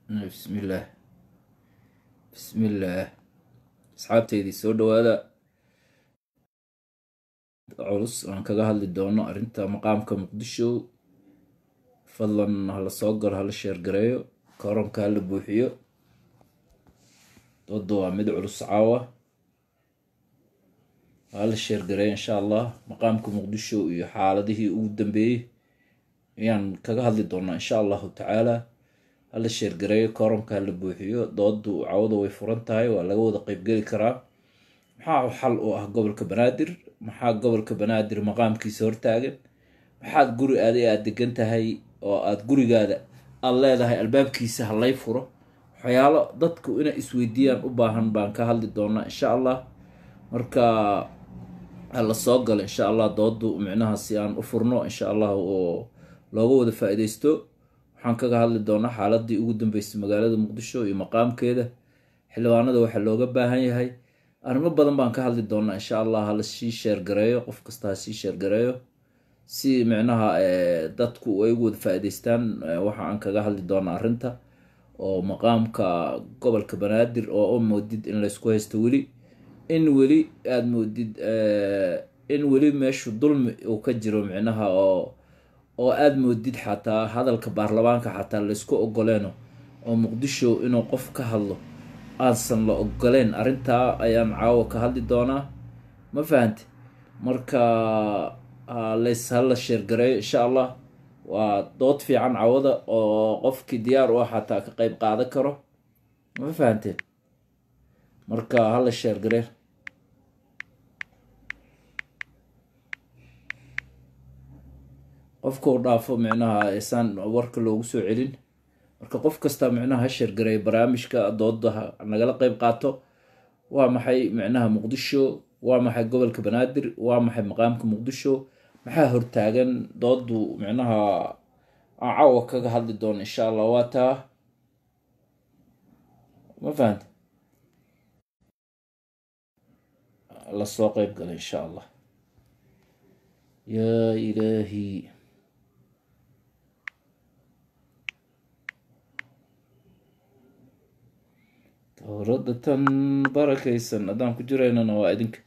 bismillaah bismillaah asxaabteydii soo dhawaada culus aan kaga hadli doono arrinta maqaamka muqdisho fadlan hala soo galo hala sheergareeyo koronka hala buuxiyo dooda waa mid culus caawa hala sheergareeyo insha allah maqaamka muqdisho iyo xaaladihii ugu dambeeyey ayaan kaga hadli doonaa insha allahu tacaala hala sheergareeyo koronka hala buuxiyo doodu cawada way furan tahay waa laga wada qeybgeli karaa maxaa xal u ah gobolka banaadir maxaa gobolka banaadir maqaamkiisa hortaagan maxaad guri aaday aada degan tahay oo aada gurigaada aada leedahay albaabkiisa halay furo waxyaalo dadku inay isweydiiyaan u baahan baan ka hadli doonaa insha allah marka hala soo galo insha allah doodu micnaha si aan u furno insha allah oo looga wada faa-ideysto waxaan kaga hadli doonaa xaaladii ugu dambeysay magaalada muqdisho iyo maqaamkeeda xildhibaanada waxaa looga baahan yahay arrimo badan baan ka hadli doonaa insha allah hala sii sheergareeyo qof kasta ha sii sheergareeyo si micnaha dadku ay ugu wada faa-iideystaan waxa aan kaga hadli doonaa arrinta oo maqaamka gobolka banaadir oo u moodid in laysku haysto weli in weli aada moodid in weli meeshu dulmi uu ka jiro micnaha oo oo aada moodid xataa hadalka baarlamaanka xataa laysku ogoleeno oo muqdisho inuu qof ka hadlo aansan la ogoleen arrintaa ayaan caawa ka hadli doonaa ma fahanti marka lays hala sheergareeyo insha allah waa dood fiican cawada oo qofkii diyaar u ah xataa ka qeyb qaadan karo ma fahanteen marka hala sheergaree qofka u dhaafo micnaha isaan warka loogu soo celin marka qof kasta micnaha ha sheergareeyo barnaamijka dooda nagala qeyb qaato waa maxay micnaha muqdisho waa maxay gobolka banaadir waa maxay maqaamka muqdisho maxaa hortaagan doodu micnaha aan caawa kaga hadli doono insha allah waa taa ma fahanta lasoo qeyb gala insha allah yaa ilaahi towrada tan barakaysan haddaan ku jiraynana waa idinka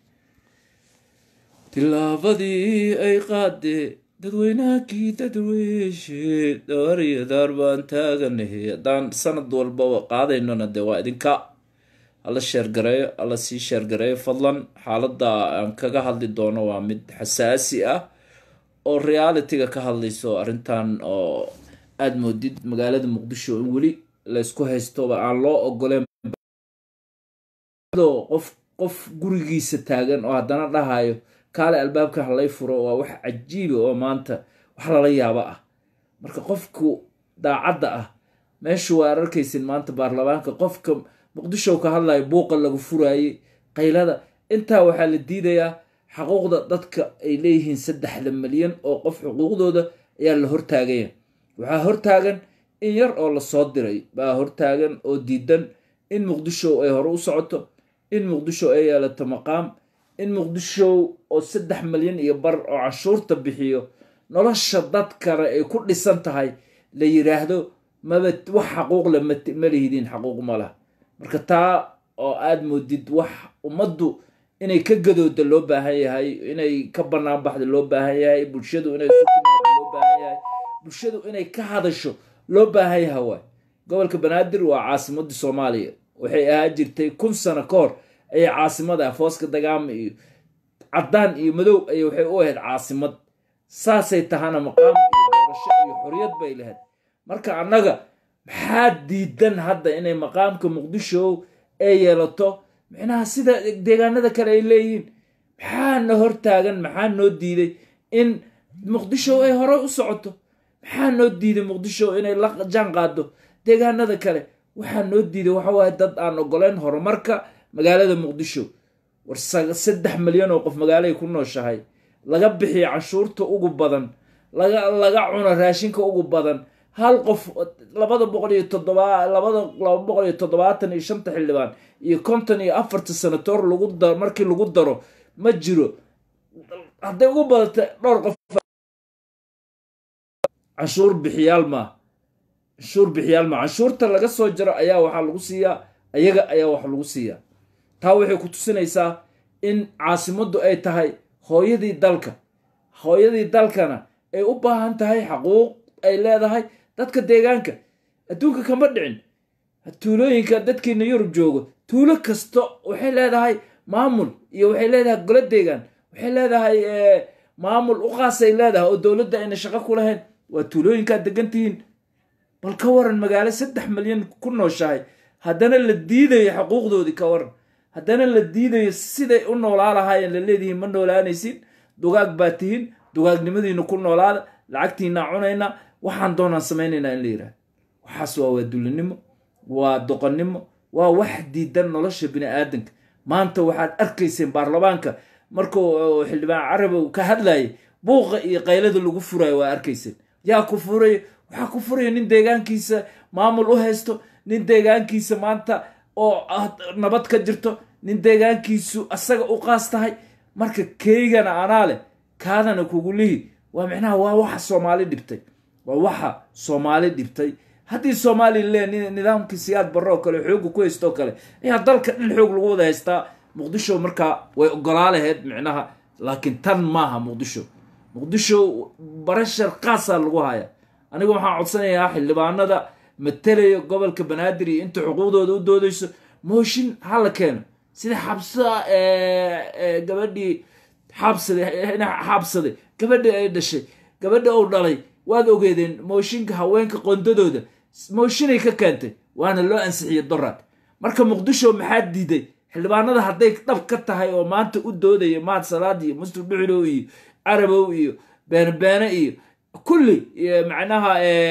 tilaabadii ay qaadee dadweynahakii dadweyshe dhaariyo daar baan taaganahe haddaan sanad walbaba qaadaynona dee waa idinka hala sheergareeyo hala sii sheergareeyo fadlan xaaladda aan kaga hadli doono waa mid xasaasi ah oo realitiga ka hadlayso arrintan oo aada moodid magaalada muqdisho in weli laysku haystoba aan loo ogoleen qof qof gurigiisa taagan oo haddana dhahayo kaale albaabka halay furo waa wax cajiiba oo maanta wax lala yaabo ah marka qofku daacadda ah meeshu waa arkaysin maanta baarlamaanka qofka muqdisho ka hadlayo buuqa lagu furaayey qaylada intaa waxaa la diidayaa xaquuqda dadka ay leeyihiin saddexda milyan oo qof xuquuqdooda ayaa la hortaagaya waxaa hortaagan in yar oo lasoo diray baa hortaagan oo diidan in muqdisho ay hore u socoto in muqdisho ay yeelato maqaam in muqdisho oo saddex milyan iyo bar oo canshuurta bixiyo nolosha dadkana ay ku dhisan tahay la yiraahdo maba wax xaquuqle ma lihidiin xaquuq ma lah marka taa oo aada moodid wax ummaddu inay ka gadooda loo baahan yahay inay ka bannaan baxda loo baahan yahay bulshadu inay isu timaado loo baahan yahay bulshadu inay ka hadasho loo baahan yahay waay gobolka banaadir waa caasimadda soomaaliya waxay ahaa jirtay kun sano ka hor ayay caasimada fooska dagaama iyo caddaan iyo madow ay waxay u ahayd caasimad saasay tahana maqaam iyo doorasho iyo xoriyad bay lahayd marka annaga maxaa diidan hadda inay maqaamka muqdisho ay yeelato micnaha sida deegaanada kale ay leeyihiin maxaa na hortaagan maxaa noo diiday in muqdisho ay hore u socoto maxaa noo diiday muqdisho inay la jaan qaado deegaanada kale waxaa noo diiday waxa waaye dad aan ogoleyn horumarka magaalada muqdisho war saddex milyan oo qof magaaladay ku nooshahay laga bixiyo canshuurta ugu badan laga laga cuno raashinka ugu badan hal qof labada boqol iyo toddoba labada laba boqol iyo toddobaatan iyo shanta xildhibaan iyo konton iyo afarta senatoor lagu da markii lagu daro ma jiro hadday ugu badata dhowr qof canshuur bixiyaal maa canshuur bixiyaal ma canshuurta laga soo jaro ayaa waxaa lagu siiyaa ayaga ayaa wax lagu siiyaa taa waxay ku tusinaysaa in caasimaddu ay tahay hooyadii dalka hooyadii dalkana ay u baahan tahay xaquuq ay leedahay dadka deegaanka adduunka kama dhicin tuulooyinka dadkiina yurub joogo tuulo kasto waxay leedahay maamul iyo waxay leedahay golo deegaan waxay leedahay maamul u qaasay leedahay oo dowladda ayna shaqo ku lahayn waa tuulooyinkaad degan tihiin bal ka waran magaalo saddex milyan ku nooshahay haddana la diidayo xuquuqdoodii ka waran haddana la diidayo siday u noolaa lahaayeen la leedihiin ma noolaanaysin dugaag baa tihiin dugaagnimadiina ku noolaada lacagtiinaa cunayna waxaan doonaan samaynaynaa in la yidhaha waxaas waa waadulinimo waa doqonnimo waa wax diidan nolosha bini aadanka maanta waxaad arkayseen baarlamaanka markuu xildhibaan carabow ka hadlayay buuqa iyo qaylada lagu furayo waa arkayseen yaa ku furaya waxaa ku furaya nin deegaankiisa maamul u haysto nin deegaankiisa maanta oo nabad ka jirto nin deegaankiisu asaga u qaas tahay marka keygana anaa leh kaadana kugu lihi waa micnaha waa waxa soomaali dhibtay waa waxa soomaali dhibtay haddii soomaaliya le nidaamkii siyaad barre oo kale xooga ku haysto oo kale ayaa dalka dhan xoog lagu wada haystaa muqdisho markaa way ogolaa lahayd micnaha laakiin tan maaha muqdisho muqdisho barashar qaasaa lagu haya aniga waxaan codsanayaa xildhibaanada matalaya gobolka banaadir iyo inta xuquuqdooda u doodayso mooshin hala keeno sida xabsa gabadhii xaabsade xaabsade gabadhii ay dhashay gabadhi uu dhalay waad ogeedeen mooshinka haweenka qondadooda mooshinay ka keentay waana loo ansixiyey doraad marka muqdisho maxaa diiday xildhibaanada hadday dhab ka tahay oo maanta u doodaya maad salaad iyo muslim dhuxulow iyo carabow iyo beenbeene iyo kulli macnaha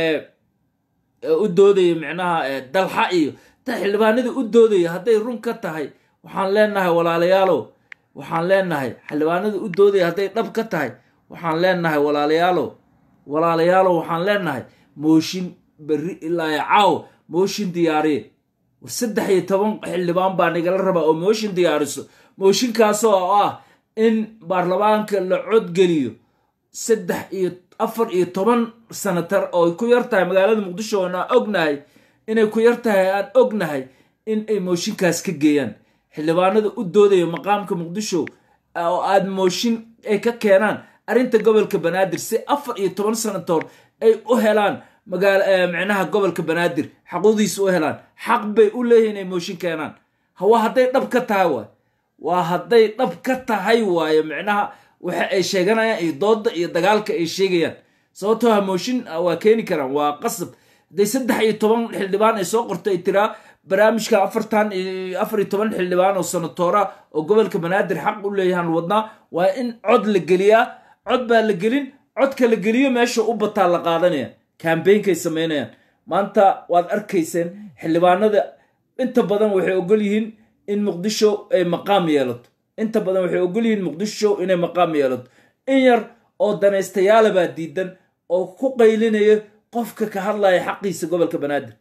u doodaya micnaha dalxa iyo ta xildhibaanada u doodaya hadday run ka tahay waxaan leenahay walaalayaalow waxaan leenahay xildhibaanada u doodaya hadday dhab ka tahay waxaan leenahay walaalayaalow walaalayaalow waxaan leenahay mooshin berri ilaa caaw mooshin diyaariye war saddex iyo toban xildhibaan baa nagala rabaa oo mooshin diyaariso mooshinkaasoo ah in baarlamaanka la codgeliyo saddex iyo afar iyo toban sanatar oo ay ku yar tahay magaalada muqdisho oon aan ognahay inay ku yar tahay aan ognahay in ay mooshinkaas ka geeyaan xildhibaanada u doodaya maqaamka muqdisho oo aad mooshin ay ka keenaan arrinta gobolka banaadir si afar iyo toban sanatoor ay u helaan magaala micnaha gobolka banaadir xaquuqdiisa u helaan xaq bay u leeyihin inay mooshin keenaan hawa hadday dhab ka tahay waay waa hadday dhab ka tahay waayo micnaha waxa ay sheeganayaan iyo dooda iyo dagaalka ay sheegayaan sababtoo ha mooshin waa keeni karaan waa qasab hadday saddex iyo toban xildhibaan ay soo qorto ay tiraa barnaamijka afartan afar iyo toban xildhibaan oo sanatoora oo gobolka banaadir xaq u leeyahaan wadnaa waa in cod la geliyaa cod baa la gelin codka la geliyo meesha u bataa la qaadanaya kambeynkay samaynayaan maanta waad arkayseen xildhibaanada inta badan waxay ogol yihiin in muqdisho ay maqaam yeelato inta badan waxay ogol yihiin muqdisho inay maqaam yeelato in yar oo danaystayaala baa diidan oo ku qaylinaya qofka ka hadlaya xaqiisa gobolka banaadir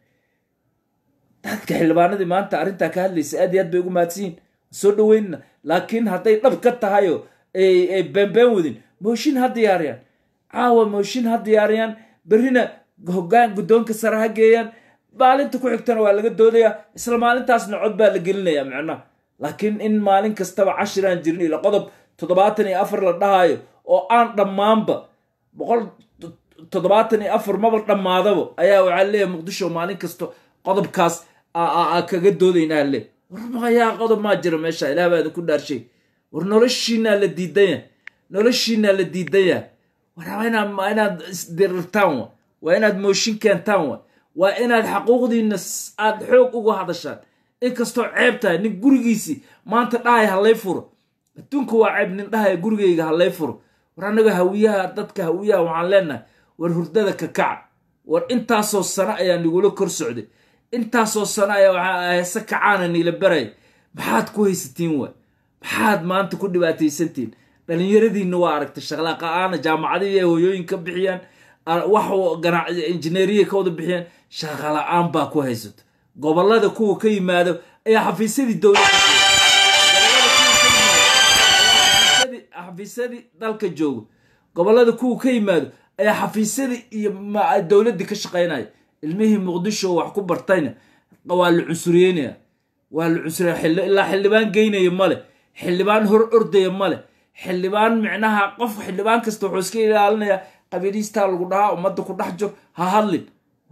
dadka xildhibaanadii maanta arrintaa ka hadlaysa aad iyo aad bay ugu mahadsanyihin soo dhaweynna laakiin hadday dhab ka tahayoo ay beenbeen wadin mooshin ha diyaariyaan caawa mooshin ha diyaariyaan berrina hoggaan guddoonka sare ha geeyaan maalinta ku xigtana waa laga doodayaa isla maalintaasna cod baa la gelinayaa macnaha laakiin in maalin kastaba cashiraan jirin ila qodob toddobaatan iyo afar la dhahayo oo aan dhammaanba boqol toddobaatan iyo afar maba dhammaadaba ayaa waxaa leeyahay muqdisho maalin kasto qodobkaas kaga doodaynaa le war mayaa qodob maa jira meesha ilaah baa idinku dhaarshay war noloshiinaa la diidanya noloshiinaa la diidanya war waa inaad isdirirtaan wa waa inaad mooshin keentaan wa waa inaad xaquuqdiina aad xoog uga hadashaan inkastoo ceeb tahay nin gurigiisii maanta dhahay halay furo adduunka waa ceeb nin dhahaya gurigayga halay furo war annaga hawiyaha dadka hawiyaha waxaan leenahay war hurdada ka kaca war intaasoo sano ayaa nigula kor socday intaasoo sano ayaa waxaa heese kacaana niila baraya maxaad ku haysatiin waay maxaad maanta ku dhibaataysantiin dhallinyaradiinna waa aragtay shaqlaaqa'aana jaamacadii ay hooyooyin ka bixiyaan wax injineeriya ka wada bixiyaan shaqala-aan baa ku haysato gobolada kuwa ka yimaado ayaa xafiisyadii dowladxafiisyadii dalka joogo gobolada kuwa ka yimaado ayaa xafiisyadii iyo dowladdii ka shaqaynaya ilmihii muqdisho wax ku bartayna waa la cunsuriyeynaya waa la cunsuriya ilaa xildhibaan geynaya male xildhibaan hor ordaya male xildhibaan micnaha qof xildhibaan kasta wuxuu iska ilaalinayaa qabiiliistaa lagu dhahaa ummadda ku dhex jir ha hadlin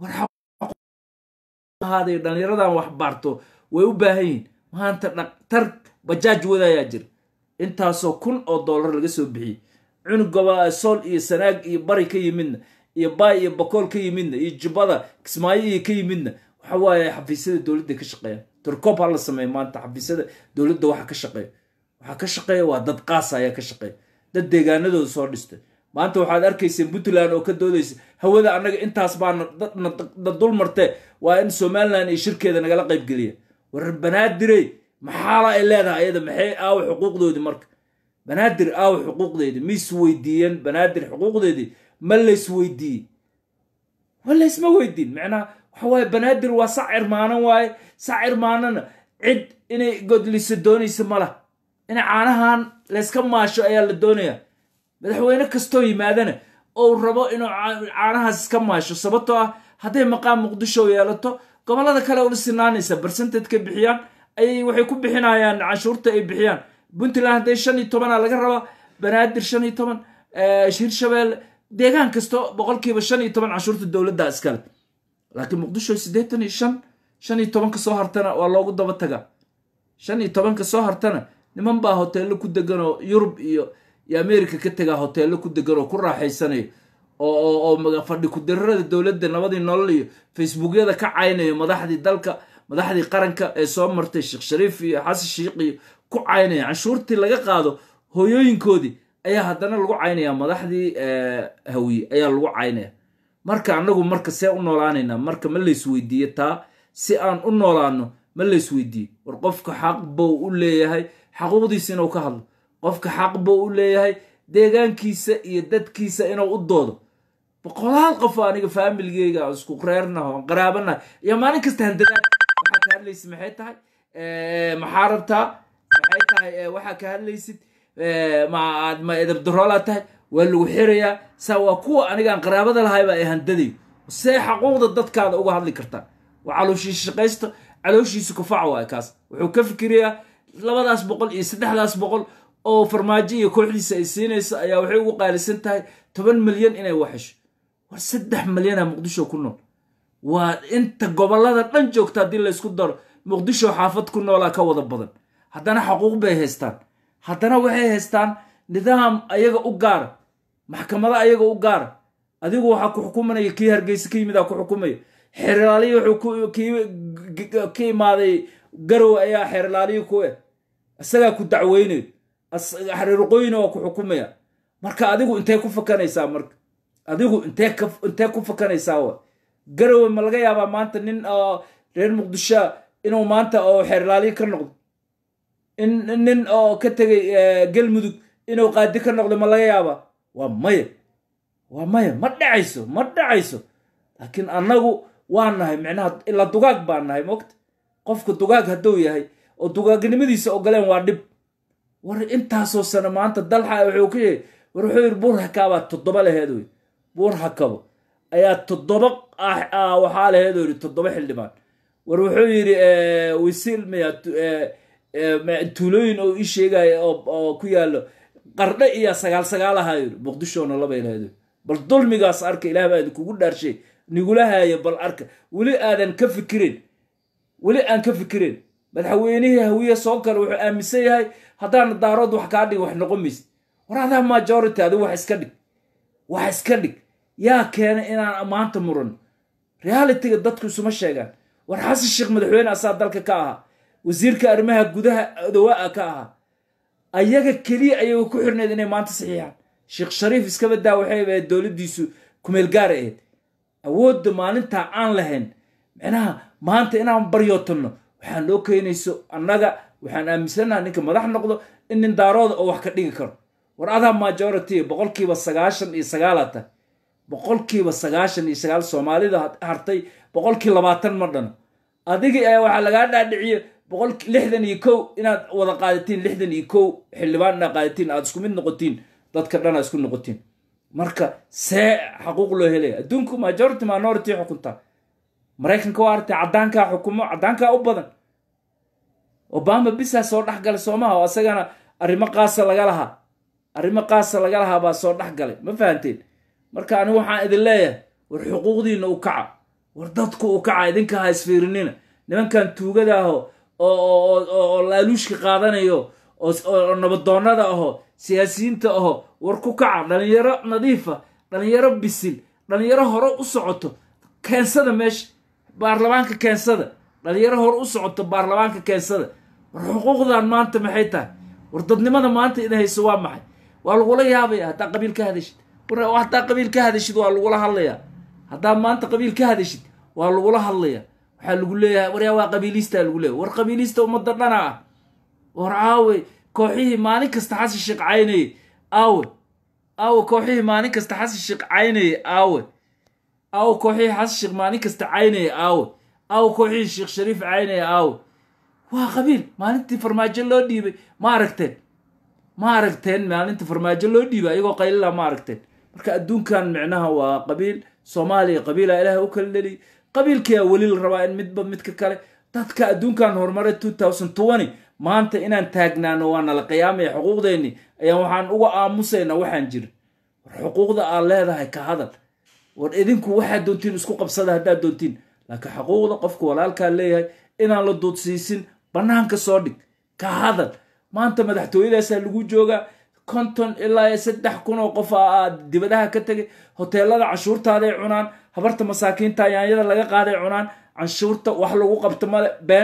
warhaaday dhallinyaradan wax baarto way u baahan yihin maanta dhaktar bajaaj wadayaa jira intaasoo kun oo dollar laga soo bixiyey cunugaba sool iyo sanaag iyo bari ka yimidna iyo baay iyo bakool ka yimidna iyo jubbada kismaayo iyo ka yimidna waxa waaye xafiisyada dowladda ka shaqeeya turkob ha la sameeya maanta xafiisyada dowladda waxa ka shaqeeya waxaa ka shaqeeya waa dad qaasa ayaa ka shaqeeya dad deegaanadooda soo dhistay maanta waxaad arkayseen puntland oo ka doodaysa hawada annaga intaas baana na dul martee waa in somalilan iyo shirkeeda nagala qaybgeliya war banaadirey maxaala ay leedahay ayada maxay aawa xuquuqdoodii marka banaadir aawa xuquuqdeedii ma isweydiiyeen banaadir xuquuqdeedii ma laysweydiiyey ma laysma weydiin macnaha waxa waaye banaadir waa sac irmaanan waaye sac irmaanana cid inay godlisa doonaysa ma lah in caanahan layska maasho ayaa la doonayaa madaxweyne kastoo yimaadana ou rabo inuu caanahaas iska maasho sababtoo ah hadday maqaam muqdisho yeelato gobollada kale ula sinaanaysa barsented-ka bixiyaan ayay waxay ku bixinayaan canshuurta ay bixiyaan puntland hadday shan iyo tobana laga rabaa banaadir shan iyo toban hirshabeelle deegaan kasto boqolkiiba shan iyo toban canshuurta dowladda iskale laakiin muqdisho siddeetan iyo shan shan iyo tobanka soo hartana waa loogu daba tagaa shan iyo tobanka soo hartana niman baa hoteello ku degan oo yurub iyo iyo america ka tegaa hoteello ku degan oo ku raaxaysanayo oo fadhi ku-dirarada dowladda nabadii nolol iyo facebookyada ka caynayo madaxdii dalka madaxdii qaranka ee soo martay sheekh shariif iyo xasan shiikh iyo ku caynaya canshuurtii laga qaado hooyooyinkoodii ayaa haddana lagu caynaya madaxdii hawiye ayaa lagu caynaya marka annagu marka see u noolaanaynaa marka ma laysweydiiye taa si aan u noolaano ma laysweydiiye war qofka xaq bou u leeyahay xaquuqdiisa inuu ka hadlo qofka xaq bou u leeyahay deegaankiisa iyo dadkiisa inuu u doodo boqolaal qof aniga faamiligeyga isku reernaho qaraabanaha iyo maalin kasta handadaad waxaa ka hadlaysid maxay tahay maxaa rabtaa maxay tahay waxaa ka hadlaysid ma edabdaroolaa tahay waa lagu xirayaa saa waa kuwa anigaan qaraabada lahayba ay handadayo see xaquuqda dadkaada uga hadli kartaa waa calooshiisa shaqaysta calooshiisa kufac waay kaas wuxuu ka fikirayaa labadaas boqol iyo saddexdaas boqol oo farmaajo iyo kooxdiisa ay siinayso ayaa waxay ugu qaalisan tahay toban milyan inay waxesho war saddex milyana muqdisho ku nool waa inta gobollada dhan joogta haddii laysku daro muqdisho xaafad ku noolaa ka wada badan haddana xaquuq bay haystaan haddana waxay haystaan nidaam ayaga u gaara maxkamado ayaga u gaara adigu waxaa ku xukumanaya kii hargeysa ka yimidaa ku xukumaya xeerlaaliyi wuxuu ka imaaday garow ayaa xeerlaaliyi ku eh isagaa ku dacweynayo xariiruqooyina waa ku xukumaya marka adigu intee ku fakanaysaa marka adigu intee ku fakanaysaa wa garowe ma laga yaabaa maanta nin reer muqdishoa inuu maanta oo xeerlaaliyi ka noqdo nin oo ka tegay galmudug inuu qaadi ka noqdo ma laga yaabaa waa maya waa maya ma dhacayso ma dhacayso laakiin annagu waa nahay micnaha ilaa dugaag baa nahay mogta qofka dugaag hadduu yahay oo dugaagnimadiisa ogoleen waa dhib war intaasoo sano maanta dalxa wuxuu ka yahay war wuxuu yidhi buur hakaabaa toddoba laheed wey buur hakabo ayaa toddoba waxaa laheed oo yidhi toddoba xildhibaan war wuxuu yidhi wisiil maya tuulooyin oo ii sheegaya oo ku yaallo qardhe iyo sagaal sagaal ahaa yidhi muqdishona labay laheed bal dulmigaas arka ilaah baa idinkugu dhaarshay nigula haayo bal arka weli aadan ka fikirin weli aan ka fikirin madaxweynihii hawiye soo kale wuxuu aaminsan yahay haddaana daarood wax kaa dhig wax noqon maysid war adaa majority adigu wax iska dhig wax iska dhig yaa keenay inaan maanta muran realityga dadku isuma sheegaan war xasan sheekh madaxweyne asaa dalka ka ahaa wasiirka arrimaha gudaha dawaa ka ahaa ayaga keliya ayaga ku xirneed inay maanta saxiixaan sheekh shariif iskaba daa waxay ahayd dowladdiisu kumeel gaara ahayd awoodda maalintaa aan lahayn micnaha maanta inaan baryootanno waxaa noo keenayso annaga waxaan aaminsannaha ninka madax noqdo in nin daarooda oo wax ka dhigi karo war adaa majority boqolkiiba sagaashan iyo sagaala tahay boqolkiiba sagaashan iyo sagaal soomaalida hartay boqolkii labaatan ma dhano adigii ayaa waxaa lagaa dhaadhiciye boqol lixdan iyo kow inaad wada qaadatiin lixdan iyo kow xildhibaan inaad qaadatiin aad isku mid noqotiin dadka dhan aad isku noqotiin marka see xaquuq loo helaya adduunku majority minority xukuntaa maraykanka waa aragtay caddaankaa xukumo caddaankaa u badan obama bisaa soo dhex galay soomaha oo asagana arrimo qaasa laga lahaa arrimo qaasa laga lahaa baa soo dhex galay ma fahanteen marka anigu waxaan idin leeyahay war xuquuqdiina u kaca war dadku u kaca idinka ha isfiirinina nimankan tuugada aho oo laaluushka qaadanayo oo nabadoonnada aho siyaasiyiinta aho war ku kaca dhalinyaro nadiifa dhalinyaro bisil dhalinyaro hore u socoto keensada meesha baarlamaanka keensada dhalinyaro hore u socoto baarlamaanka keensada war xuquuqdan maanta maxay tahay war dadnimada maanta id hayso waa maxay waa lagula yaabaya haddaa qabiil ka hadashid haddaa qabiil ka hadashid waa lagula hadlayaa haddaa maanta qabiil ka hadashid waa lagula hadlayaa waxaa lagu leeyahay waryaa waa qabiilistaa lagu leeyahay war qabiilista ummadda dhana ah war aawe kooxihii maalin kasta xasan sheekh caynayey aawe aawe kooxihii maalin kasta xasan sheekh caynayey aawe aawe kooxihii xasan sheekh maalin kasta caynayey aawe aawe kooxihii sheekh shariif caynayey aawe waa qabiil maalintii farmaajo loo dhiibay ma aragteen ma aragteen maalintii farmaajo loo dhiibay ayagoo qaylila ma aragteen marka adduunkan micnaha waa qabiil soomaaliya qabiila ilaahay u kala dheliy qabiilkiyaa weli la rabaa in midba midka kale dadka adduunkan horumaray two thousand twenty maanta inaan taagnaano waa nala qiyaamaya xuquuqdeenni ayaan waxaan uga aamusaynaa waxaan jirin war xuquuqda aad leedahay ka hadal war idinku waxaad doontiin isku qabsada haddaad doontiin laakiin xuquuqda qofka walaalkaa leeyahay inaan la duudsiisin bannaanka soo dhig ka hadal maanta madaxtooyadaasaa lagu joogaa konton ilaa saddex kun oo qof aad dibadaha ka tegay hoteelada canshuurtaaday cunaan habarta masaakiinta yaanyada laga qaaday cunaan canshuurta wax lagu qabto male been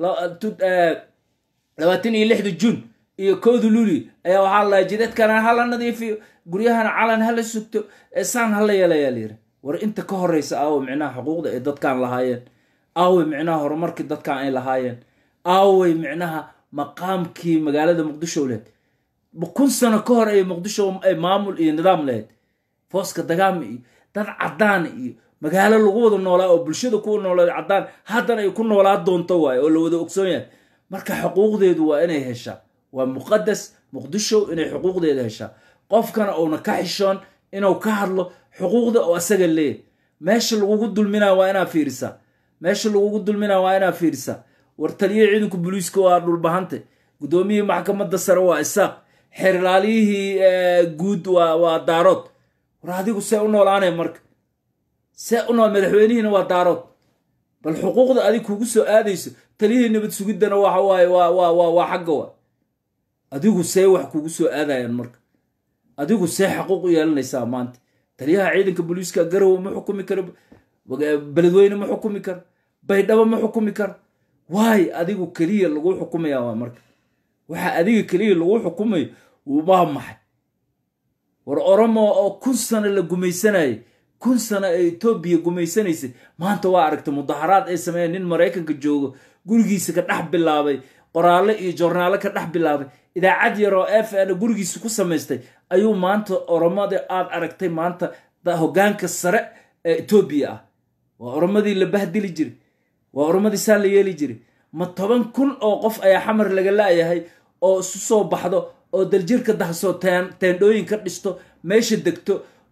labaatan iyo lixda juun iyo kowda luli ayaa waxaa lahay jidadkana hala nadiifiyo guryahana calan hala sugto saan hala yeelayaa layiri war inta ka horeysa aawe micnaha xuquuqda ay dadkan lahaayeen aawe micnaha horumarkii dadkan ay lahaayeen aawey micnaha maqaamkii magaalada muqdisho lehed kun sano ka hor ay muqdisho ay maamul iyo nidaam lahayd fooska dagaama iyo dad caddaan iyo magaalo lagu wada noolaa oo bulshada ku noolaa caddaan haddana ay ku noolaa doonto waaye oo la wada ogsoon yahay marka xuquuqdeedu waa inay heshaa waa muqadas muqdisho inay xuquuqdeeda heshaa qofkana uuna ka xishoon inuu ka hadlo xuquuqda oo asaga leeyahy meesha lagugu dulminaa waa inaa fiirisaa meesha lagugu dulminaa waa inaa fiirisaa war taliya ciidanka booliiska waa dhulbahante guddoomiyihii maxkamadda sare waa isaaq xeerlaaliyihii guud waa daarood war adigu see u noolaanay marka see u nool madaxweynihiina waa daarood bal xuquuqda adig kugu soo aadayso taliyihii nabad sugiddana waxa waaye waa xagga wa adigu see wax kugu soo aadayaan marka adigu see xaquuq u yeelanaysaa maanta taliyaha ciidanka booliiska garowe ma xukumi karo beledweyne ma xukumi karo baydhabo ma xukumi karo waay adigu keliya lagu xukumaya waa marka waxa adiga keliya lagu xukumayo waa maxay war oromo oo kun sano la gumaysanayay kun sano ee etoobiya gumaysanaysay maanta waa aragtay mudaharaad ay sameeyeen nin maraykanka joogo gurigiisa ka dhex bilaabay qoraallo iyo jornaalo ka dhex bilaabay idaacad yaroo f n gurigiisa ku samaystay ayuu maanta oromada aad aragtay maanta hoggaanka sare ee etoobiya ah waa oromadii la bahdili jiray waa oromadii saa la yeeli jiray ma toban kun oo qof ayaa xamar laga la'yahay oo isu soo baxdo oo daljirka dahsoo teendhooyin ka dhisto meesha degto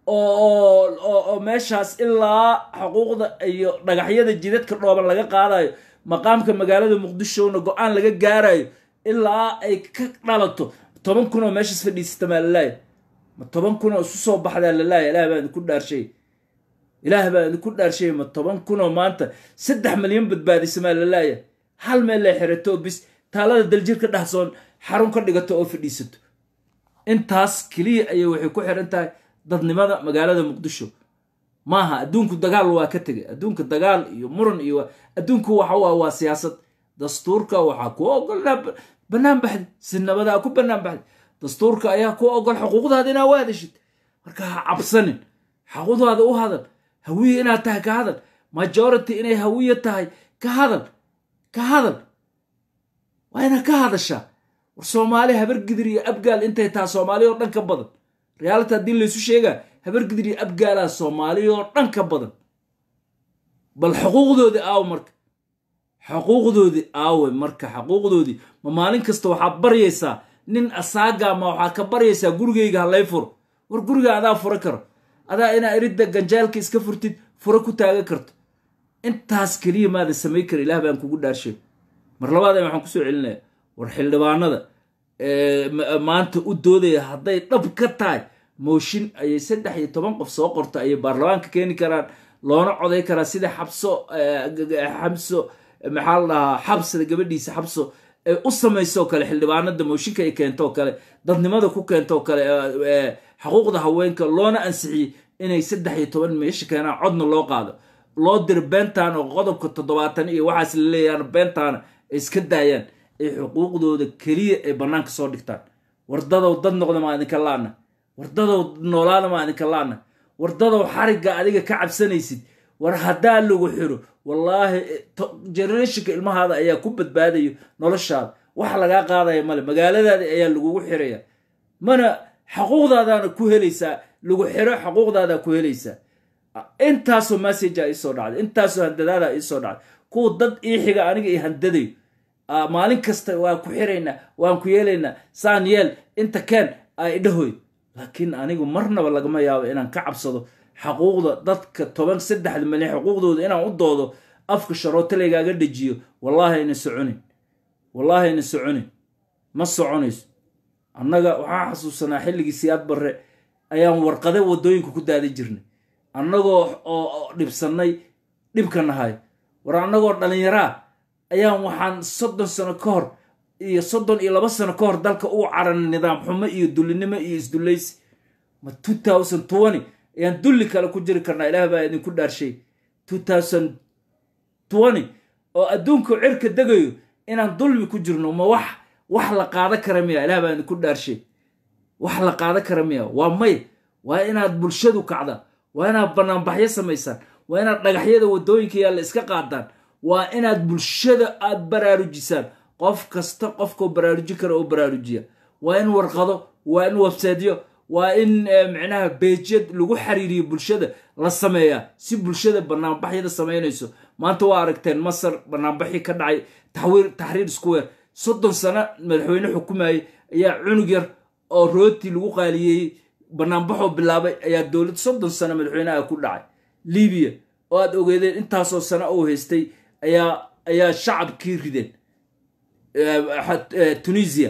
oo meeshaas ilaa xuquuqda iyo dhagaxyada jidadka dhooban laga qaadayo maqaamka magaalada muqdishona go-aan laga gaarayo ilaa ay ka dhalato toban kun oo meeshaas fadhiisata maa lalaaya ma toban kun oo isu soo baxdaa lalaaya ilaah baa idinku dhaarshay ilaah baa idinku dhaarshay ma toban kun oo maanta saddex milyan badbaadisa maa lalaaya hal meel lay xirato bis taalada daljirka dhahsoon xarun ka dhigato oo fadhiisato intaas keliya ayay waxay ku xiran tahay dadnimada magaalada muqdisho maaha adduunku dagaal waa ka tegay adduunka dagaal iyo muran iyo adduunku waxa waa waa siyaasad dastuurka waxaa ku ogol bannaan baxday si nabadaa ku bannaan baxday dastuurka ayaa ku ogol xuquuqdaada inaa u hadashid marka ha cabsanin xuquuqdaada u hadal hawiye inaad tahay ka hadal majority inay hawiye tahay ka hadal ka hadal waa inaad ka hadashaa war soomaali habargidir iyo abgaal intay taha soomaali oo dhan ka badan reality haddii laysu sheegaa habargidir iyo abgaalaa soomaali oo dhan ka badan bal xuquuqdoodii aawe marka xuquuqdoodii aawe marka xuquuqdoodii ma maalin kasta waxaad baryaysaa nin asaaga ma waxaad ka baryaysaa gurigayga ha lay furo war guriga adaa fura karo adaa inaa iridda ganjaalka iska furtid furo ku taagan karto intaas keliya maadan samayn kara ilaah baan kugu dhaarshay mar labaad waxaan kusoo celinaya war xildhibaanada maanta u doodaya hadday dhab ka tahay mooshin ayay saddex iyo toban qof soo qorta ayay baarlamaanka keeni karaan loona coday karaa sida xabso xabso maxaa la dhahaa xabsada gabadhiisa xabso ay u samaysoo kale xildhibaanada mooshinka ay keentoo kale dadnimada ku keentoo kale xuquuqda haweenka loona ansixiyey inay saddex iyo toban meesha keenaan codna loo qaado loo diro beentaan oo qodobka toddobaatan iyo waxaas la leeyaan beentaana ay iska daayaan ay xuquuqdooda keliya ay bannaanka soo dhigtaan wardadow dad noqda maa idinka laana wardadow noolaada maa idinka laana wardadow xarigga adiga ka cabsanaysid war haddaa lagu xiro wallaahi generationka ilmahaada ayaa ku badbaadayo noloshaada wax lagaa qaadaya male magaaladaada ayaa lagugu xiraya mana xaquuqdaadaana ku helaysaa lagu xiro xaquuqdaadaa ku helaysaa intaasoo messagea iisoo dhacday intaasoo handadaada iisoo dhacday kuwa dad ii xiga aniga i handadayo maalin kasta waan ku xiraynaa waan ku yeelaynaa saan yeel inta keen a idhahoy laakiin anigu marnaba lagama yaabo inaan ka cabsado xaquuqda dadka toban saddexda milyan xuquuqdooda inaan u doodo afka sharooto laygaaga dhejiyo wallaahi ayna soconin wallaahi ayna soconin ma soconayso annaga waxaan xasuusanaa xilligii siyaad barre ayaan warqade waddooyinka ku daada jirnay annagoo oo dhibsannay dhibka nahay war annagoo dhallinyaraa ayaan waxaan soddon sano ka hor iyo soddon iyo laba sano ka hor dalka uu caranay nidaam xumo iyo dullinimo iyo isdullaysi ma two thousand twenty ayaan dulli kale ku jiri karnaa ilaah baa idinku dhaarshay two thousand twenty oo adduunka cirka degayo inaan dulmi ku jirno ma wax wax la qaada kara miya ilaah baa idinku dhaarshay wax la qaada kara miya waa may waa inaad bulshadu kacdaan waa inaad banaanbaxyo samaysaan waa inaad dhagaxyada waddooyinka yaalla iska qaadaan waa inaad bulshada aad baraarujisaan qof kasta qofkao baraaruji kara oo baraarujiya waa in warqado waa in websaydyo waa in micnaha beejyad lagu xiriiriyo bulshada la sameeyaa si bulshada banaanbaxyada samaynayso maanta waa aragteen masar banaanbaxii ka dhacay taxriir square soddon sano madaxweyne xukumayay ayaa cunug yar oo rooti lagu qaaliyeeyey banaanbaxoo bilaabay ayaa dowlad soddon sano madaxweyneha ku dhacay libiya oo aad ogeedeen intaasoo sano uu haystay ayaa ayaa shacabkii rideen tunisia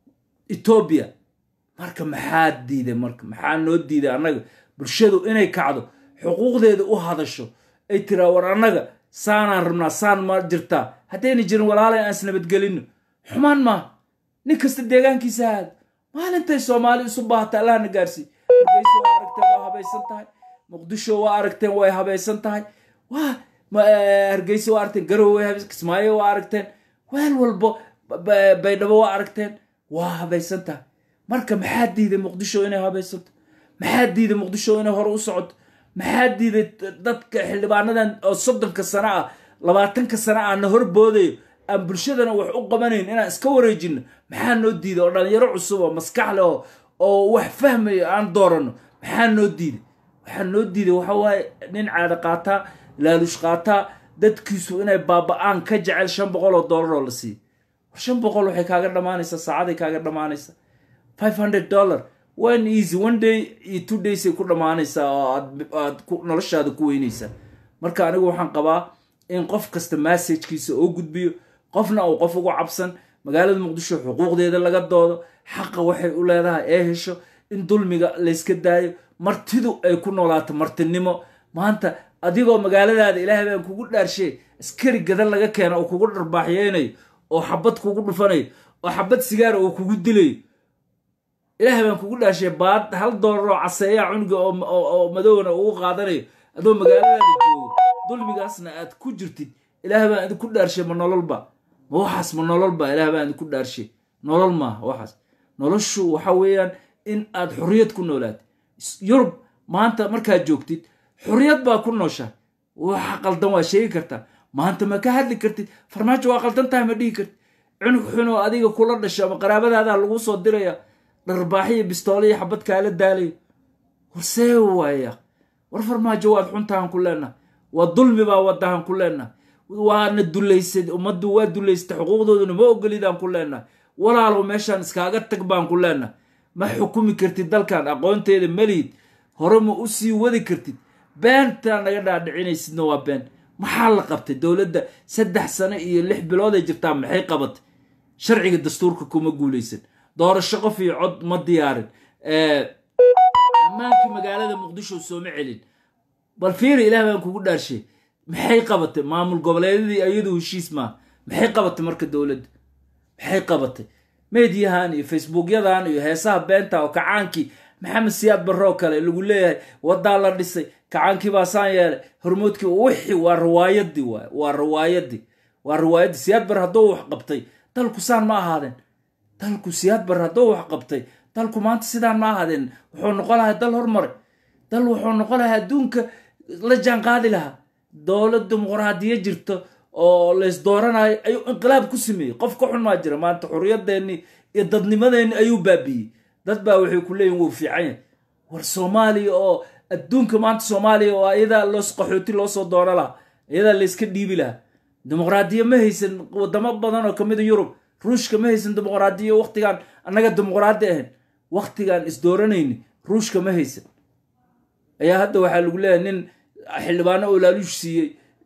etoobiya marka maxaa diiday marka maxaa noo diiday annaga bulshadu inay kacdo xuquuqdeeda u hadasho ay tiraa war annaga saanaan rabnaa saan ma jirtaa haddayna jirin walaalay aan isnabadgelinno xumaan maaha nin kasta deegaankiisa aado maalintay soomaali isu baahata allahna gaarsii hargeysa waa aragteen waa habaysan tahay muqdisho waa aragteen way habaysan tahay waa hargeysa waa aragteen garowe way kismaayo waa aragteen weel walbo baydhabo waa aragteen waa habaysan tahay marka maxaa diiday muqdisho inay habaysanto maxaa diiday muqdisho inay hore u socoto maxaa diiday dadka xildhibaanadan oo soddonka sano ah labaatanka sano ah na hor boodayo aan bulshadana wax u qabanayn inaan iska wareejino maxaa noo diiday oo dhalinyaro cusub oo maskax leh oo oo wax fahmayo aan dooranno maxaa noo diiday waxaa noo diiday waxa waaye nin caada qaataa laalush qaataa dadkiisu inay baaba-aan ka jecel shan boqol oo dollar oo la siiyo war shan boqol waxay kaaga dhammaanaysaa saacaday kaaga dhammaanaysaa five hundred dollar one easy one day iyo two daysay ku dhammaanaysaa oo aad noloshaada ku weynaysaa marka anigu waxaan qabaa in qof kasta massajkiisa oo gudbiyo qofna uu qof ugu cabsan magaalada muqdisho xuquuqdeeda laga doodo xaqa waxay u leedahay ee hesho in dulmiga layska daayo martidu ay ku noolaato martinimo maanta adigoo magaaladaada ilaahay baan kugu dhaarshay askari gadan laga keena oo kugu dharbaaxyeynayo oo xabad kugu dhufanayo oo xabad sigaara oo kugu dilayo ilaahay baan kugu dhaarshay baad hal doolar oo caseeyaa cunuga oo madowna ugu qaadanayo adoo magaaladaada joogo dulmigaasna aad ku jirtid ilaahay baan idinku dhaarshay ma nololba ma waxaas ma nololba ilaahay baan idinku dhaarshay nolol maaha waxaas noloshu waxa weeyaan in aad xorriyad ku noolaatid yurub maanta markaad joogtid xorriyad baa ku nooshaa waxa qaldan waa sheegi kartaa maanta ma ka hadli kartid farmaajo waa qaldan tahay ma dhihi kartid cunug xun oo adiga kula dhasho ama qaraabadaada lagu soo diraya dharbaaxiyo bistooliyo xabad kaala daalayo warsee waaya war farmaajo waad xuntahan ku leenaha waa dulmi baa wadahan ku leenaha waana dulaysad ummaddu waa dulaysatay xuquuqdooduna ma ogolidaan ku leenahay walaalow meeshaan iskaaga tag baan ku leenahay ma xukumi kartid dalkan aqoonteeda melihid hore ma u sii wadi kartid beentaa naga dhaadhicinaysidna waa been maxaa la qabtay dowladda saddex sano iyo lix bilood ay jirtaa maxay qabatay sharciga dastuurka kuma guulaysan doorasho qof iyo cod ma diyaarin ammaankii magaalada muqdisho sooma celin bal fiiri ilaah baan kugu dhaarshay maxay qabatay maamul goboleedyadii ayadu heshiis maaha maxay qabatay marka dowladda maxay qabatay mediyahan iyo facebookyadan iyo heesaha beenta oo kacaankii maxamed siyaad barroo kale lagu leeyahay wadaa la dhisay kacaankii baa saan yeelay hormoodkii wixii waa riwaayadii waay waa riwaayadii waa riwaayadii siyaad bar hadduu wax qabtay dalku saan ma ahaadeen dalku siyaad bar hadduu wax qabtay dalku maanta sidaan ma ahaadeen wuxuu noqon lahaa dal hormaray dal wuxuu noqon lahaa adduunka la jaan qaadi lahaa dowlad dimuqraadiya jirto oo lays dooranayo ayuu inqilaab ku sameeyey qof ka xun maa jira maanta xurriyadeennii iyo dadnimadeenni ayuu baabiiyey dad baa waxay ku leeyihin wuu fiican yahay war soomaaliya oo adduunka maanta soomaaliya oo iyadaa loos qaxooti loo soo doono lahaa iyadaa layska dhiibi lahaa dimuqraadiya ma haysan wadamo badan oo kamida yurub ruushka ma haysan dimuqraadiya waktigaan annaga dimuqraadi ahayn waktigaan isdooranayni ruushka ma haysan ayaa hadda waxaa lagu leeyahay nin xildhibaano oo laaluush siiyey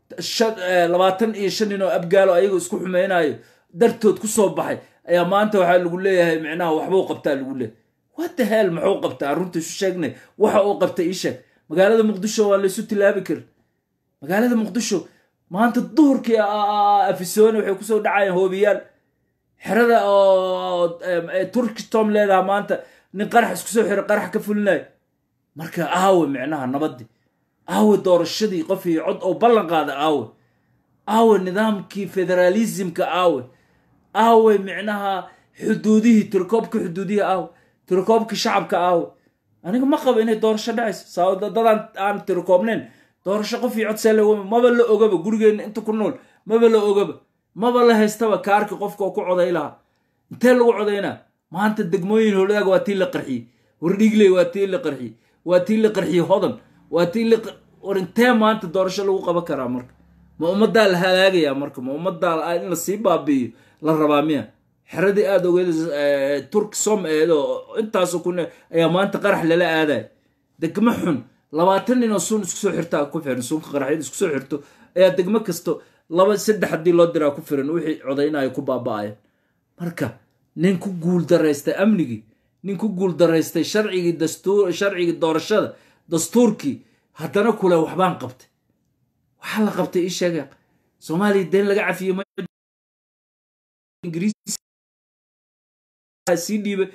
labaatan iyo shan nin oo abgaalo ayagoo isku xumeynayo dartood ku soo baxay ayaa maanta waxaa lagu leeyahay micnaha waxbuu qabtaa lagu leeyahay wata hel muxuu qabtaa runta isu sheegnay waxa uu qabtay ii sheeg magaalada muqdisho waa laysu tilaabi karin magaalada muqdisho maanta duhurkii afisoone waxay kusoo dhacayaan hoobiyaal xerada oo turki tom leedaha maanta nin qarax isku soo xiro qarax ka fulinayo marka aawe micnaha nabadii aawe doorashadii qof iyo cod oo ballan qaada aawe aawe nidaamkii federaalismka aawe aawe micnaha xuduudihii tirikoobka xuduudihii aawe tirikoobka shacabka aawe aniga ma qabo inay doorasho dhacayso saa dadaan aan tirikoobnayn doorasho qof iyo cod see lagu maba la ogaba gurigeenna inta ku nool maba la ogaba maba la haystaba kaarka qofka oo ku coday lahaa intee lagu codaynaa maanta degmooyin howladaag waa tii la qarxiyey wardhiigley waa tii la qarxiyey waa tii la qarxiyey hodan waa tii la war intee maanta doorasho lagu qaban karaa marka ma ummaddaa la halaagayaa marka ma ummaddaa in lasii baabi'iyo la rabaa miya xeradii aada ogeed turki som eedo intaasoo kun ayaa maanta qarax lala aadaya degmo xun labaatan nin oo suun isku soo xirtaa ku xiran suunka qaraxyada isku soo xirto ayaa degmo kasto laba saddex haddii loo diraa ku firan wixii codaynayo ku baaba'ayan marka nin ku guul daraystay amnigii nin ku guul daraystay sharcigii dastuur sharcigii doorashada dastuurkii haddana kule waxbaan qabtay waxaa la qabtay ii sheega soomaaliya deen laga cafiyey sii dhiibay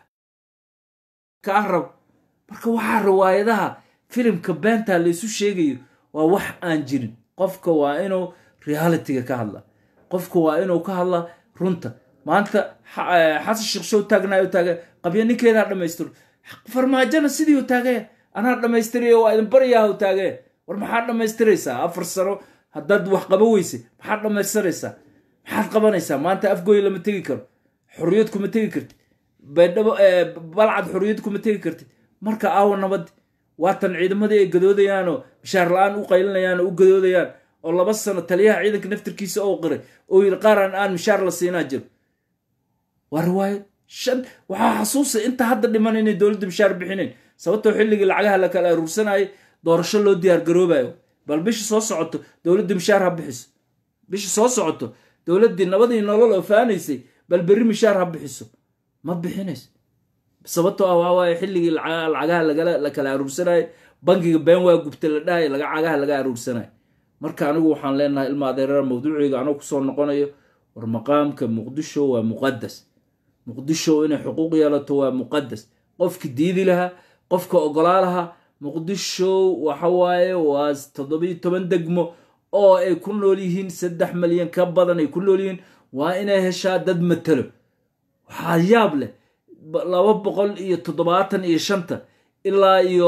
kaa rab marka waxaa riwaayadaha filimka beenta laysu sheegayo waa wax aan jirin qofka waa inuu realitiga ka hadla qofka waa inuu ka hadla runta maanta xasan sheekh show taagnayo taaga qabya ninkeedaa dhammaystiro farmaajona sidii u taagaya anaa dhammaystirayo waa idin baryaha u taagaya war maxaad dhammaystiraysaa afar sano haddaad wax qaba weyse maxaad dhammaystiraysaa maxaad qabanaysaa maanta afgooy lama tegi karo xorriyad kuma tegi kartid baydhabo balcad xorriyad kuma tegi kartid marka aawa nabadi waatan ciidamadii ay gadoodayaanoo bishaar la-aan u qaylinayaan oo u gadoodayaan oo laba sano taliyaha ciidanka naftirkiisa oo qiray oo yidhi qaaraan aan mishaar la siinaa jiro waa riwaayad shan waxaa xasuusa inta hadda dhiman inay dowladda mishaar bixinayn sababtoo xilligii lacagaha la kala aruursanayay doorasho loo diyaar garoobayo bal bisha soo socoto dowladda mishaar ha bixiso bisha soo socoto dowladdii nabadii nolol oo faanaysay bal berri mishaar ha bixiso ma bixinayso sababtoo ah waa waaye xilligii lacagaha la kala aruursanayay bangiga been waa gubta la dhahay lacagaha laga aruursanayo marka anigu waxaan leenahay ilma adeerar mawduuciga anoo kusoo noqonayo war maqaamka muqdisho waa muqadas muqdisho inay xuquuq yeelato waa muqadas qofki diidi lahaa qofka ogolaa lahaa muqdisho waxawaaye waa toddobiyo toban degmo oo ay ku nool yihiin saddex malyan ka badan ay ku nool yihiin waa inay heshaa dad matalo waxaa yaab leh laba boqol iyo toddobaatan iyo shanta ilaa iyo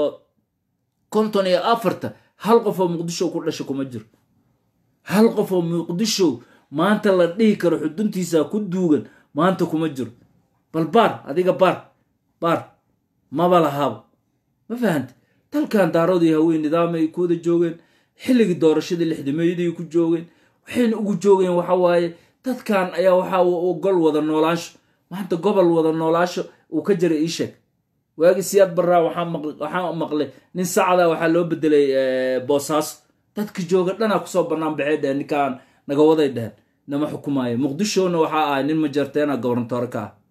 konton iyo afarta hal qof oo muqdisho ku dhasha kuma jiro hal qof oo muqdisho maanta la dhihi karo xuduntiisa ku duugan maanta kuma jiro bal baar adiga baar baar maba lahaaba ma fahante dalkan daaroodii haween nidaamay ku wada joogeen xilligii doorashadii lixdameeyadii ku joogeen waxayna ugu joogeen waxa waaye dadkan ayaa waxaa ogol wada noolaasho maanta gobol wada noolaasho uu ka jiray ii sheeg waagii siyaad baraa waxaa maqlay nin sacda waxaa loo bedelay boosaaso dadka jooga dhanaa kusoo bannaan baxay dheheen ninkaan naga waday dheheen nama xukumaayo muqdishona waxaa ahay nin majarteena gobernatoore ka ah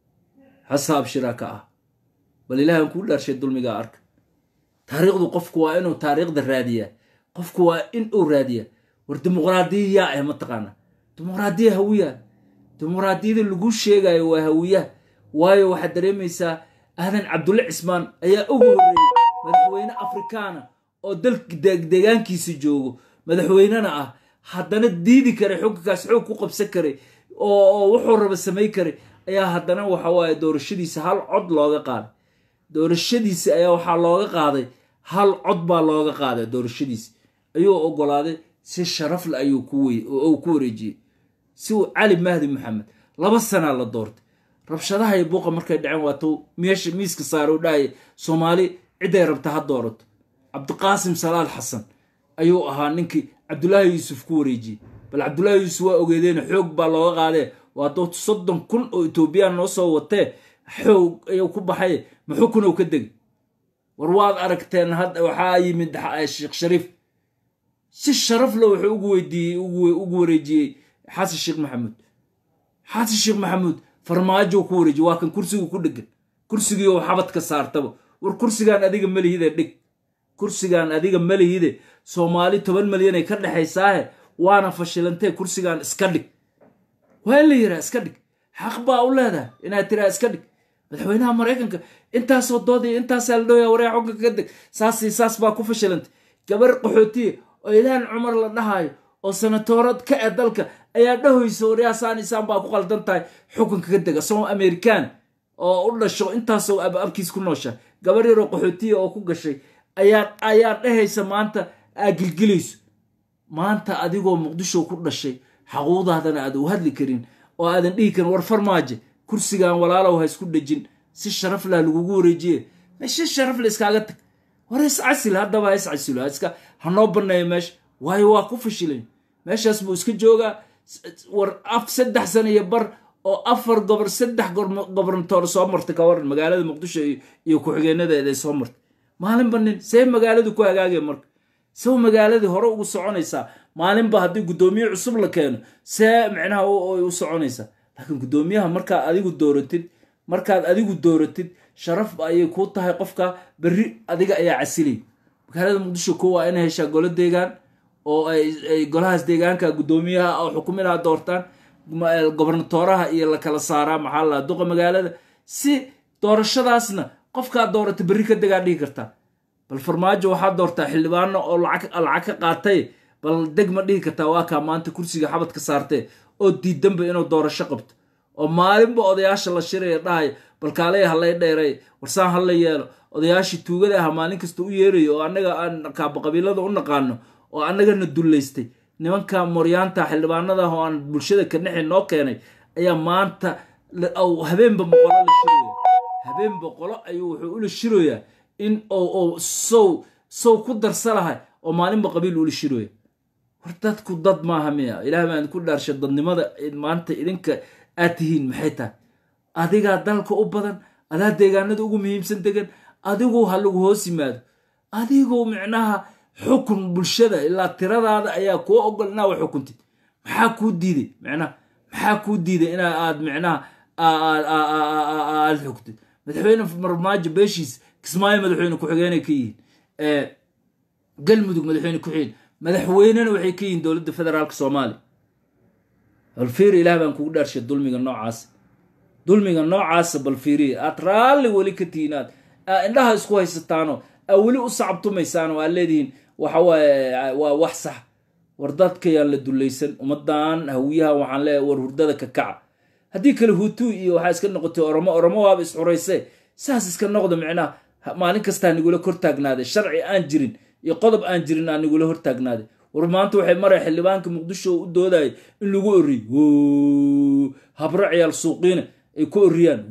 xasaab shira ka ah bal ilaahan kuu dhaarshay dulmigaa arka taariikhdu qofku waa inuu taariikhda raadiyaa qofku waa in uu raadiyaa war dimuqraadiya yaa ah mataqaana dimuqraadiya hawiyaa dimuqraadiyada lagu sheegayo waa hawiyaha waayo waxaad dareemaysaa aadan cabdulle cismaan ayaa ugu horreeyey madaxweyne afrikaana oo dalka deegaankiisa joogo madaxweynena ah haddana diidi karay xukunkaas xoog ku qabsan karay oo wuxuu raba samay karay ayaa haddana waxa waaye doorashadiisa hal cod looga qaaday doorashadiisa ayaa waxaa looga qaaday hal cod baa looga qaaday doorashadiisa ayuu ogolaaday si sharafle ayuu ku wareejiyey si uu cali mahdi maxamed laba sanaa la doortay rabshadaha iyo buuqa markay dhaceen waatuu meesha miiska saare u dhahaya soomaali cidday rabta ha doorato cabdiqaasim salaal xasan ayuu ahaa ninkii cabdulaahi yuusuf ku wareejiyey bal cabdulaahi yuusuf waa ogeedeena xoog baa looga qaadee waatuu soddon kun oo etoobiyaan noo soo watee xoog ayuu ku baxay maxukunow ka degay war waad aragteen hadda waxaa yimid sheekh shariif si sharafle wuxuu ugu weydiiyey ugu wareejiyey xasan sheekh maxamuud xasan sheekh maxamuud farmaajo ku wareejiye waa kan kursigu ku dhegan kursigii oo xabadka saartaba war kursigaan adiga malihide dhig kursigaan adiga malihide soomaali toban malyanay ka dhexaysaahe waana fashilantee kursigaan iska dhig waa in la yiraa iska dhig xaq baa u leedahay inaad tiraa iska dhig madaxweynaha maraykanka intaasoo doodaya intaasaa la dhooya waree xukunka ka deg saasi saas baa ku fashilantay gabar qaxootiya oo ilaahan cumar la dhahaayo oo sanatoorad ka e dalka ayaa dhahoysa waryaasaan isaan baa ku qaldan tahay xukunka ka dega isagoo amerikaan oo u dhasho intaasoo ababkiis ku noosha gabar yaroo qaxootiya oo ku gashay ayaa ayaa dhahaysa maanta aa gilgilayso maanta adigoo muqdisho ku dhashay xaquuqdaadana aad u hadli karin oo aadan dhihi karin war farmaaje kursigan walaalow ha isku dhejin si sharaf lah lagugu wareejiye meesha sharafle iskaaga tag war iscasil haddaba ha iscasilo iska hanoo banneeyo meesha waayo waa ku fashilay meeshaas buu iska joogaa war af saddex sana iyo bar oo afar gobor saddex gobernatoor soo martay ka waran magaalada muqdisho iyo ku-xigeenadeeday soo martay maalinba nin see magaaladu ku hagaagaya marka sew magaaladii hore ugu soconaysaa maalinba haddii guddoomiye cusub la keeno see micnaha u soconaysaa laakiin guddoomiyaha markaad adigu dooratid markaad adigu dooratid sharaf ayay kuu tahay qofka berri adiga ayaa casilay magaalada muqdisho ko waa inay heshaa golo deegaan oo ay golahaas deegaanka guddoomiyaha oo xukuminaha doortaan gobernatooraha iyo la kala saaraa maxaa la duqa magaalada si doorashadaasna qofkaa doorata berri ka degaa dhihi kartaa bal farmaajo waxaa doortaa xildhibaano oo lacag ka qaatay bal deg ma dhihi kartaa waa kaa maanta kursiga xabadka saartee oo diidanba inuu doorasho qabto oo maalinba odayaasha la shiraya dhahaya bal kaalaya halay dheeray warsaan hala yeelo odayaashii tuugada aha maalin kasta u yeerayo oo annaga aan kaaba qabiilada u naqaano oo annagana dullaystay nimanka moryaanta xildhibaanada oo aan bulshada kanexi noo keenay ayaa maanta habeenba boqolo la shiraya habeen boqolo ayuu wuxuu ula shiroyaa in sow sow ku darsa lahay oo maalinba qabiil ula shiroya war dadku dad maaha miya ilaah baan ku dhaarsha dadnimada maanta idinka aad tihiin maxay tahay adigaa dalka u badan adaa deegaanada ugu muhiimsan degan adigu ha lagu hoos yimaado adigu micnaha xukun bulshada ilaa tiradaada ayaa kuu ogol inaa wax xukuntid maxaa kuu diiday micnaha maxaa kuu diiday ina aad micnaha aad xugtid madaxweyne marmaajo beeshiis kismaayo madaxweyne ku-xigeenay ka yihiin galmudug madaxweyne ku-xigeen madaxweynena waxay ka yihiin dowladda federaalka soomaaliya balfiiri ilaah baan kugu dhaarshay dulmiga noocaasa dulmiga noocaasa balfiiriya aad raalli weli ka tihiin aad indhaha isku haysataano aa weli u sacabtumaysaan oo aad leedihiin waxawaaye waa wax sax war dadkayaan la dulaysan ummadan hawiyaha waxaan leeyahay war hurdada ka kaca haddii kale hutu iyo waxaa iska noqotay oromo oromo waaba isxurayse saas iska noqda micnaha maalin kastaa nigula hortaagnaaday sharci aan jirin iyo qodob aan jirin aa nigula hortaagnaaday war maanta waxay maraya xildhibaanka muqdisho u doodaya in lagu oriy habro ciyaal suuqiina ay ku oriyaan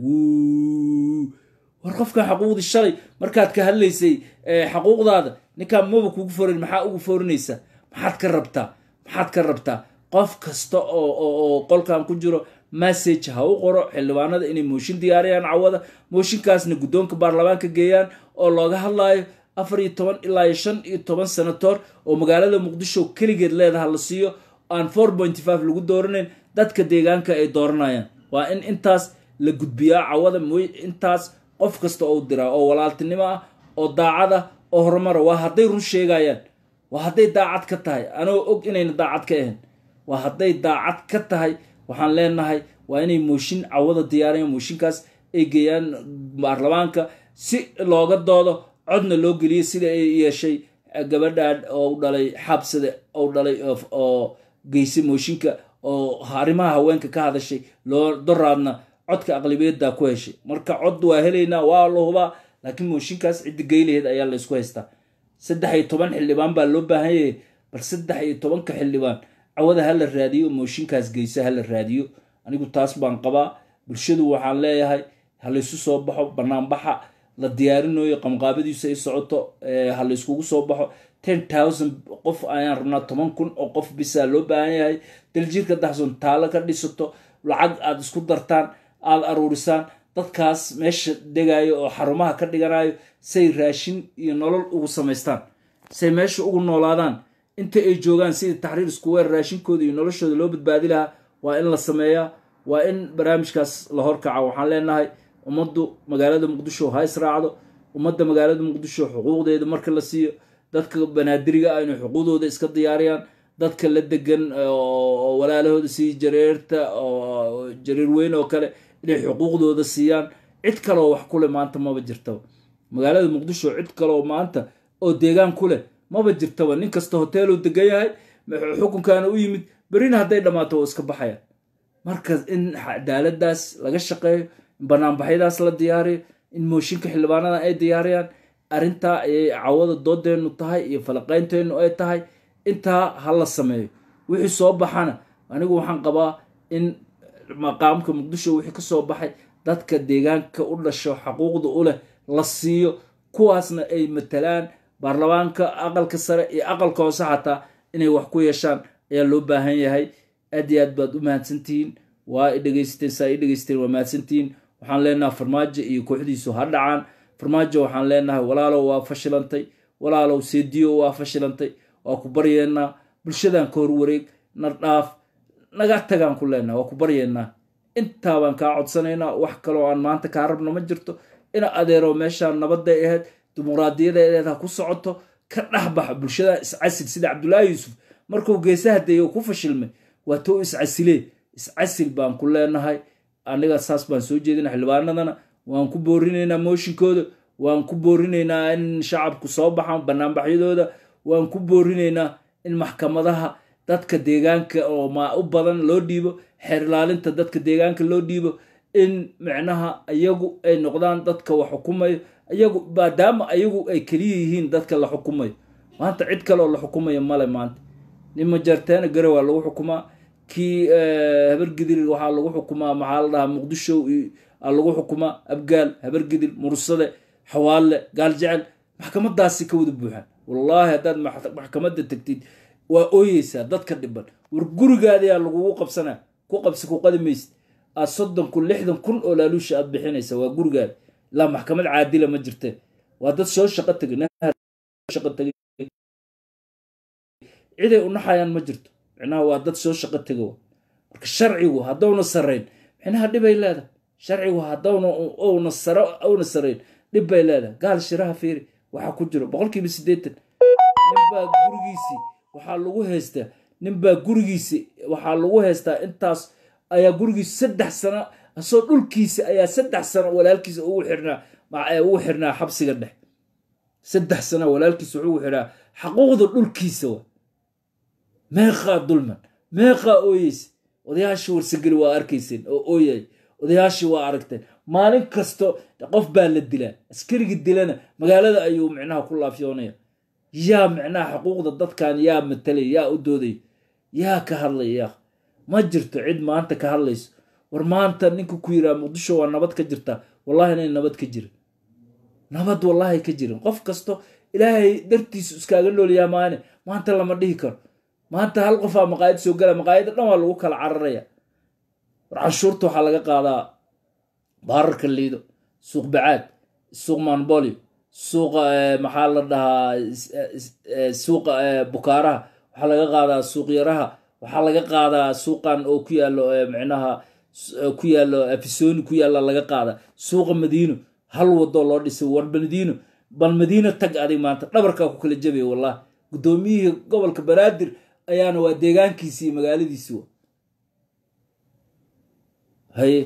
war qofkan xaquuqdii shalay markaad ka hadlaysay xaquuqdaada ninkaan maba kugu forin maxaa ugu forinaysaa maxaad ka rabtaa maxaad ka rabtaa qof kasta oo qolkan ku jiro message ha u qoro xildhibaanada inay mooshin diyaariyaan cawada mooshinkaasna guddoonka baarlamaanka geeyaan oo looga hadlaayo afar iyo toban ilaa iyo shan iyo toban senatoor oo magaalada muqdisho keligeed leedaha la siiyo aan four pointy five lagu dooranayn dadka deegaanka ay dooranayaan waa in intaas la gudbiyaa cawada mooy intaas qof kasta oo diraa oo walaaltinimo ah oo daacad ah oo horumara waa hadday run sheegayaan waa hadday daacad ka tahay anoo og inayna daacad ka ahayn waa hadday daacad ka tahay waxaan leenahay waa inay mooshin cawada diyaariyaan mooshinkaas ay geeyaan baarlamaanka si looga doodo codna loo geliyo sida ay yeeshay gabadhan oo dhalay xabsade oo dhalay oo geysay mooshinka oo arrimaha haweenka ka hadashay loo doraadna codka aqlabiyadda ku heshay marka cod waa helaynaa waa la hubaa laakiin mooshinkaas ciddi geylaheed ayaa laysku haystaa saddex iyo toban xildhibaan baa loo baahan yahay bal saddex iyo tobanka xildhibaan cawada ha la raadiyo mooshinkaas geysa ha la raadiyo anigu taas baan qabaa bulshadu waxaan leeyahay ha laysu soo baxo banaanbaxa la diyaarinayo qamqaabadiisu ay socoto ha layskugu soo baxo ten thousand qof ayaan rabnaa toban kun oo qof bisaa loo baahan yahay daljirka daxson taalo ka dhisato lacag aada isku dartaan aada aruurisaan dadkaas meesha degayo oo xarumaha ka dhiganayo say raashin iyo nolol ugu samaystaan say meesha ugu noolaadaan inta ay joogaan sidii taxriir isku weer raashinkooda iyo noloshooda loo badbaadi lahaa waa in la sameeyaa waa in barnaamijkaas la horkaca waxaan leenahay ummaddu magaalada muqdisho ha israacdo ummadda magaalada muqdisho xuquuqdeeda marka la siiyo dadka banaadiriga ah inay xuquuqdooda iska diyaariyaan dadka la degan oo walaalahooda sii jareerta oo jareer weyn oo kale inay xuquuqdooda siiyaan cid kaleoo wax kuleh maanta maba jirtaba magaalada muqdisho cid kaleoo maanta oo deegaan ku leh maba jirtaba nin kasta hoteeluu degan yahay xukunkaana u yimid berina hadday dhammaato oo iska baxaya marka in cadaaladaas laga shaqeeyo in banaanbaxyadaas la diyaariyo in mooshinka xildhibaanada ay diyaariyaan arrintaa ayay cawada doodeennu tahay iyo falaqaynteennu ay tahay intaa ha la sameeyo wixii soo baxana anigu waxaan qabaa in maqaamka muqdisho wixii ka soo baxay dadka deegaanka u dhasho xaquuqda u leh la siiyo kuwaasna ay matalaan baarlamaanka aqalka sare iyo aqalka hoose xataa inay wax ku yeeshaan ayaa loo baahan yahay aad iyo aad baad u mahadsantihiin waa dhegeysateen saa i dhegeysteen waa mahadsantihiin waxaan leenahay farmaajo iyo kooxdiisu ha dhacaan farmaajo waxaan leenahay walaalow waa fashilantay walaalow seediyo waa fashilantay waa ku baryeenaa bulshadan ka horwareeg na dhaaf naga tagaan ku leenaha waa ku baryeenaa intaa baan kaa codsanaynaa wax kaloo aan maanta kaa rabno ma jirto ina adeero meeshaan nabadday ahayd dimuqraadiyadeedeed ha ku socoto ka dhexbaxa bulshada iscasil sida cabdullaahi yuusuf markuu geesaha deeyo ku fashilmay waa tou iscasilee iscasil baan ku leenahay aniga saas baan soo jeedina xildhibaanadana waan ku boorinaynaa mooshinkooda waan ku boorinaynaa in shacabku soo baxaan banaanbaxyadooda waan ku boorinaynaa in maxkamadaha dadka deegaanka oo ma u badan loo dhiibo xeer ilaalinta dadka deegaanka loo dhiibo in micnaha iyagu ay noqdaan dadka wax xukumayo iyagu maadaama ayagu ay keliya yihiin dadka la xukumayo maanta cid kale oo la xukumayo male maanta nin majarteena gare waa lagu xukumaa kii habargidir waxaa lagu xukumaa maxaa la dhahaa muqdisho aa lagu xukumaa abgaal habargidir mursade xawaalle gaal jecel maxkamadaasi ka wada buuxaan wallaahi haddaad maxkamadda tagtid waa ooyeysaa dadka dhiban war gurigaadiyaa lagugu qabsanaa ku qabsi ku qadi maysid aad soddon kun lixdan kun oo laaluusha aad bixinaysa waa gurigaada ilaa maxkamad caadila ma jirte waa dad soo shaqo tegay ciday unaxayaan ma jirto micnaha waa dad soo shaqo tega marka sharcigu haddowna sarayn micnaha dhibay leedahay sharcigu haddowna una sara una sarayn dhib bay leedahay gaal shiraha fiiri waxaa ku jiro boqolkiiba siddeetan ninbaa gurigiisii waxaa lagu haystaa ninbaa gurigiisi waxaa lagu haystaa intaas ayaa gurigiisi saddex sano asoo dhulkiisa ayaa saddex sano walaalkiisa ugu xirnaa ugu xirnaa xabsiga dhex saddex sano walaalkiisa wuxuu ugu xirnaa xaquuqda dhulkiisa wa meeqaa dulman meeqaa ooyeysa odayaashii warsageli waa arkayseen oo ooyay odayaashii waa aragteen maalin kasto qof baa la dilaa askarigii dilana magaalada ayuu micnaha ku laafyoonaya yaa micnaha xuquuqda dadkan yaa matalay yaa u doodaya yaa ka hadlaya yaa ma jirto cid maanta ka hadlayso war maanta ninka ku yiraa muqdisho waa nabad ka jirtaa wallahi inay nabad ka jirin nabad wallahi ka jirin qof kasto ilaahay dartiisu iskaaga noolyaa maane maanta lama dhihi karo maanta hal qofaa maqaayad soo gala maqaayada dhan waa lagu kala cararaya war canshuurta waxaa laga qaadaa baararka liido suuq bacaad suuq maanbolio suuqa maxaa la dhahaa suuqa bukaaraha waxaa laga qaadaa suuqyaraha waxaa laga qaadaa suuqan oo ku yaalo micnaha ku yaalo afisoni ku yaalla laga qaada suuqa madiino hal wadoo loo dhisay war madiino bal madiino tag adig maanta dhabarkaa ku kala jabaya wallahi guddoomiyihii gobolka banaadir ayaana waa deegaankiisi iyo magaaladiisi wa haye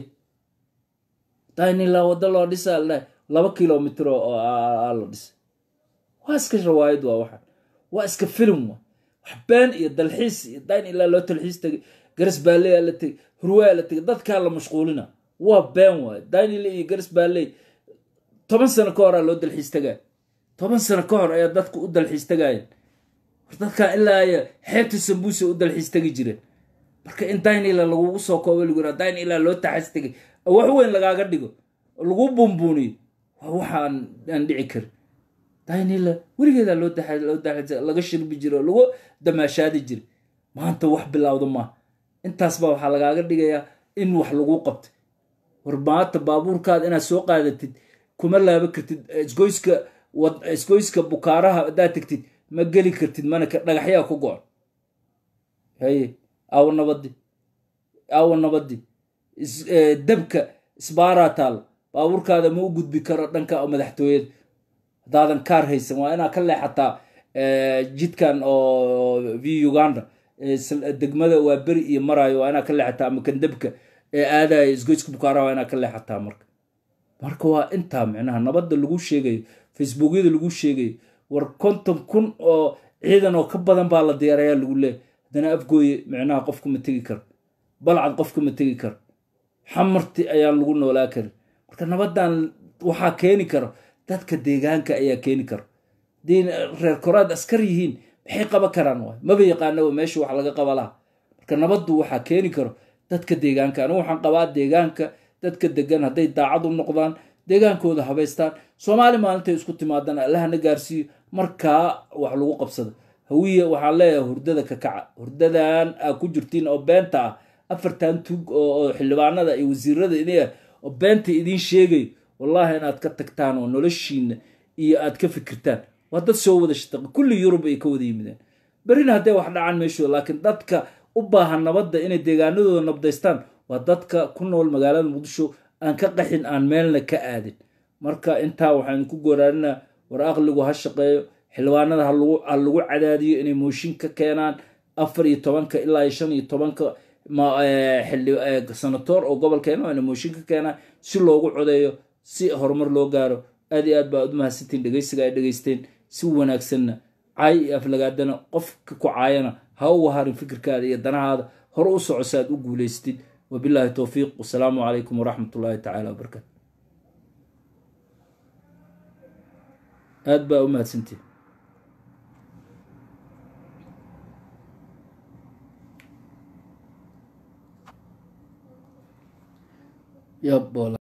dainilaa waddo loo dhisa la laba kilomitr oo la dhisay waa iska rawaayad waa waxaan waa iska filim wa wax been iyo dalxiis iyo dain ilaa loo talxiis tegay garas baalley la tegay hurwaa la tegay dadkaa la mashquulina waa been waay dainile iyo garas baalley toban sano ka horaa loo dalxiis tagaya toban sano ka hor ayaa dadku u dalxiis tagaayan war dadkan ilaa ay xeebta sambuusa u dalxiis tegi jireen marka in dainila lagugu soo koobo lagu yira dain ilaa loo taxas tegay wax weyn lagaaga dhigo lagu buunbuuniyo waa waxaan aan dhici karin dainila weligeedaa loo loo laga shirbi jiro lagu damaashaadi jiray maanta wax bilowda maaha intaas baa waxaa lagaaga dhigayaa in wax lagu qabtay war maanta baabuurkaada inaad soo qaadatid kuma laaba kartid isgoyska isgoyska bukaaraha haddaad tegtid ma geli kartid mana dhagaxyaa ku go-on haye aawo nabadi aawo nabadi dabka isbaaraa taal baabuurkaada ma u gudbi karo dhanka madaxtooyada haddaadan kaar haysan waa inaad ka leexataa jidkan oo v uganda degmada waa beri iyo maraayo waa inaad ka leexataa ama kandabka ee aadaya isgoyska bukaaraha waa inaad ka leexataa marka marka waa intaa micnaha nabadda lagu sheegayo facebookyada lagu sheegayo war konton kun oo ciidan oo ka badan baa la diyaarayaa lagu leeyahy haddana afgooye micnaha qofka ma tegi karo balcad qofka ma tegi karo xamarti ayaan lagu noolaa karin marka nabaddan waxaa keeni karo dadka deegaanka ayaa keeni karo haddii reer koraad askar yihiin maxay qaban karaan waay maba yaqaanaba meesha wax laga qaba laha marka nabaddu waxaa keeni karo dadka deegaanka anigu waxaan qabaa deegaanka dadka degan hadday daacad u noqdaan deegaankooda habaystaan soomaali maalintay isku timaadaan allahna gaarsiiyo markaa wax lagu qabsada hawiye waxaan leeyahay hurdada ka kaca hurdadan aa ku jirtiin oo beenta ah afartan tug oo xildhibaanada iyo wasiirada idin ah oo beenta idiin sheegayo wallaahi inaad ka tagtaan oo noloshiina iyo aad ka fikirtaan waa dad soo wada shataqi kulli yurub ay ka wada yimideen berina hadday wax dhacaan meeshooda laakiin dadka u baahan nabadda inay deegaanadooda nabdaystaan waa dadka ku nool magaalada muqdisho aan ka qaxin aan meelna ka aadin marka intaa waxaynu ku gooraarinaa war aqligu ha shaqeeyo xildhibaanada ha lagu cadaadiyo inay mooshin ka keenaan afar iyo tobanka ilaa shan iyo tobanka sanatoor oo gobolkeena waana mooshin ka keenaan si loogu codeeyo si horumar loo gaaro aad iyo aad baa u mahadsantiin dhegeysiga ay dhegeysteen si wanaagsanna caay iyo aflagaadana qofka ku caayana ha uga harin fikirkaada iyo danahaada hore u soco si aad u guulaystid wabillahi towfiiq wasalaamu calaykum waraxmat ullaahi tacaala wabarakaatu aad baa u mahadsantiin yab